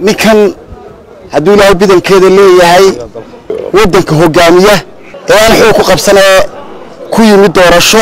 ninkan hadduu ilaahay bidankeeda leeyahay waddanka hogaamiya ee aan xoog ku qabsanee ku yimid doorasho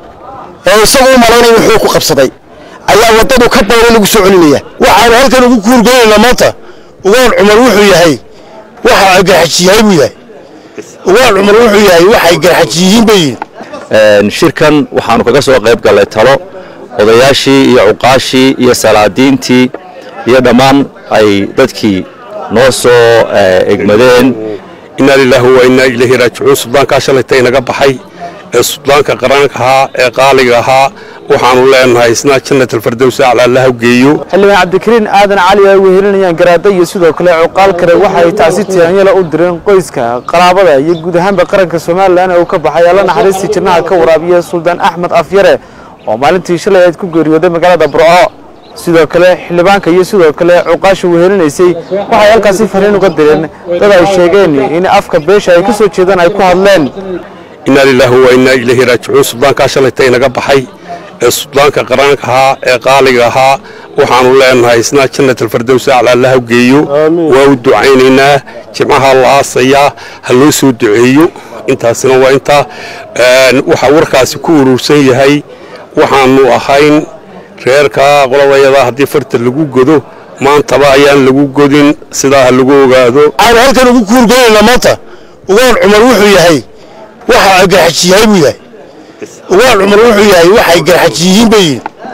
ee isagu u malaynaya in xoog ku qabsaday ayaa waddadu ka dayra lagu soo celinaya waxaanu halkan ugu kuurgoynaynaa maanta ugaan cumar wuxuu yahay waxa ay garxajiyahay buu yahay ugaan cumar wuxuu yahay waxay garxajiyihiin bay yihin shirkan waxaanu kaga soo qayb gallay talo odayaashii iyo cuqaashii iyo salaadiintii iyo dhammaan ay dadkii noo soo egmadeen inaa lilaahi wa innaa ilayhi raajicuun suldaankaa shalayta inaga baxay ee suldaanka qaranka ahaa ee qaaliga ahaa waxaanu leenahay isna jannat alfardowsi aclaallaha geeyo xildhibaan cabdikariin aadan cali ay wehelinayaan garaada iyo sidoo kale cuqaal kale waxa ay taasi tiyaanyala u direen qoyska qaraabada iyo guud ahaanba qaranka somalilan ee uu ka baxay alla naxariistii jirnaha ka waraabiya suldaan axmed afyare oo maalintii shalay ayd ku geeriyooday magaalada burco sidoo kale xildhibaanka iyo sidoo kale cuqaasha wehelinaysay waxay halkaasi fariin uga direen dad ay sheegeen in afka beesha ay ka soo jeedaan ay ku hadleen inaa lilaahi wa innaa ilayhi raajicuun suldaankaa shalayta inaga baxay ee suldaanka qaranka ahaa ee qaaliga ahaa waxaanu leenahay isna jannat alfardowsi aclaallaha geeyo waa u ducaynaynaa jimcaha la aasayaa ha loo soo duceeyo intaasina waa intaa waxaa warkaasi ku urursan yahay waxaanu ahayn reerkaa qoladayada haddii farta lagu godo maantaba ayaan lagu godin sidaa ha lagu ogaado waxaanu halkan ugu kuurgoynaynaa maanta ugaan cumar wuxuu yahay waxa ay garxajiyahay buu yahay ugaan cumar wuxuu yahay waxay garxajiyihiin bay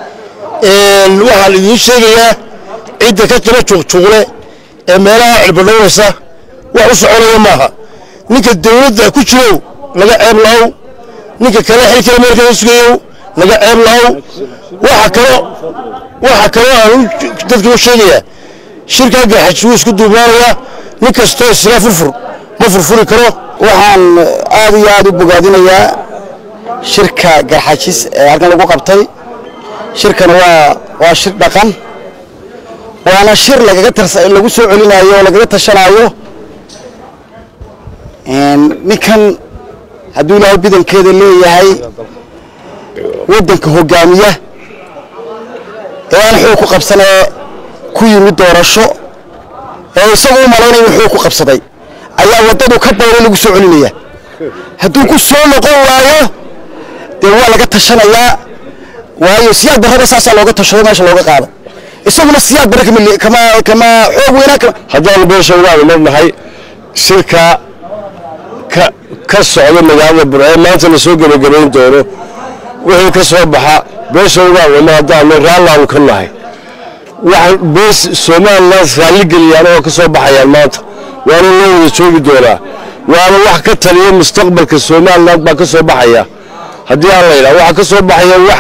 yihin waxaa la idiin sheegayaa cidda ka jira juuqjuuqle ee meelaha cilbadhownaysa wax u soconaya maaha ninka dawladda ku jirow laga ceeb la'ow ninka kale xilkale meelkala sugayow laga ceeb la'ow waxa kaloo waxa kaloo aan dadka u sheegayaa shirkaa garxaji wuu isku duubaanayaa nin kastoo isla furfur ma furfuri karo waxaan aad iyo aad u bogaadinayaa shirka garxajis ee halkan lagu qabtay shirkan waa waa shir dhaqan waana shir lagaga tars lagu soo celinayo oo lagaga tashanaayo ninkan hadduu ilaahay bidankeeda leeyahay waddanka hogaamiya ee aan xoog ku qabsanee ku yimid doorasho ee isagu u malaynaya in xoog ku qabsaday ayaa waddadu ka dayra lagu soo celinaya hadduu ku soo noqon waayo dee waa laga tashanayaa waayo siyaad barrada saasaa looga tashado meesha looga qaado isaguna siyaad barre kama kama xoog weynaa kama haddaanu beesha ugaanu marnahay shirka ka ka socda magaalada burcee maanta la soo gebagabayn doono wixii ka soo baxa beesha ugaanwama haddaanu raallaanu ka nahay waxaan bees somalilan raalligeliyaan oo ka soo baxayaan maanta waana loo wada joogi doonaa waana wax ka taliya mustaqbalka somalilan baa ka soo baxaya haddii aan la yidhaha waxaa ka soo baxaya wax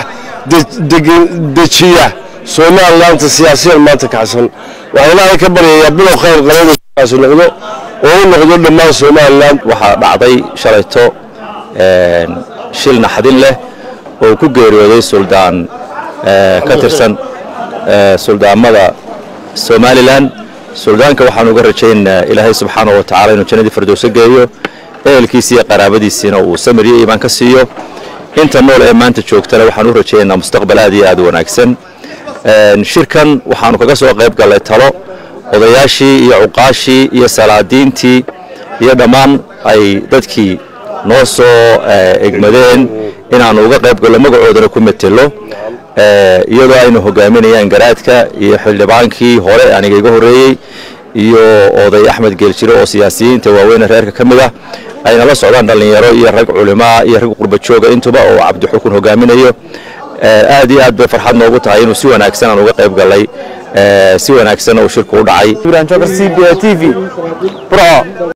dejiya somalilanta siyaasiyan maanta kacsan waxaa ilaahay ka baryayaa bilow khayr qabankaasi noqdo oo u noqdo dhammaan somalilan waxaa dhacday shalayto shil naxdin leh oo ku geeriyooday suldaan ka tirsan suldaamada somalilan suldaanka waxaan uga rajaynaynaa ilaahay subxaanahu wa tacala inuu jannadii fardowso geeyo ehelkiisi iyo qaraabadiisiina uu samir iyo iimaan ka siiyo inta nool ee maanta joogtana waxaan u rajaynaynaa mustaqbal aad iyo aad u wanaagsan shirkan waxaanu kaga soo qayb gallay talo odayaashii iyo cuqaashii iyo salaadiintii iyo dhammaan ay dadkii noo soo egmadeen inaannu uga qayb gallo magacoodana ku metelo iyadoo aynu hogaaminayaan garaadka iyo xildhibaankii hore aniga iga horreeyey iyo oday axmed geeljire oo siyaasiyiinta waaweyne reerka ka mid ah ayna la socdaan dhallinyaro iyo rag culimaa iyo rag qurbajooga intuba oo cabdixukun hogaaminayo aad iyo aad bay farxad noogu tahay inuu si wanaagsan aan uga qayb gallay si wanaagsanna uu shirku u dhacay ibrahim jokar c b a t v burco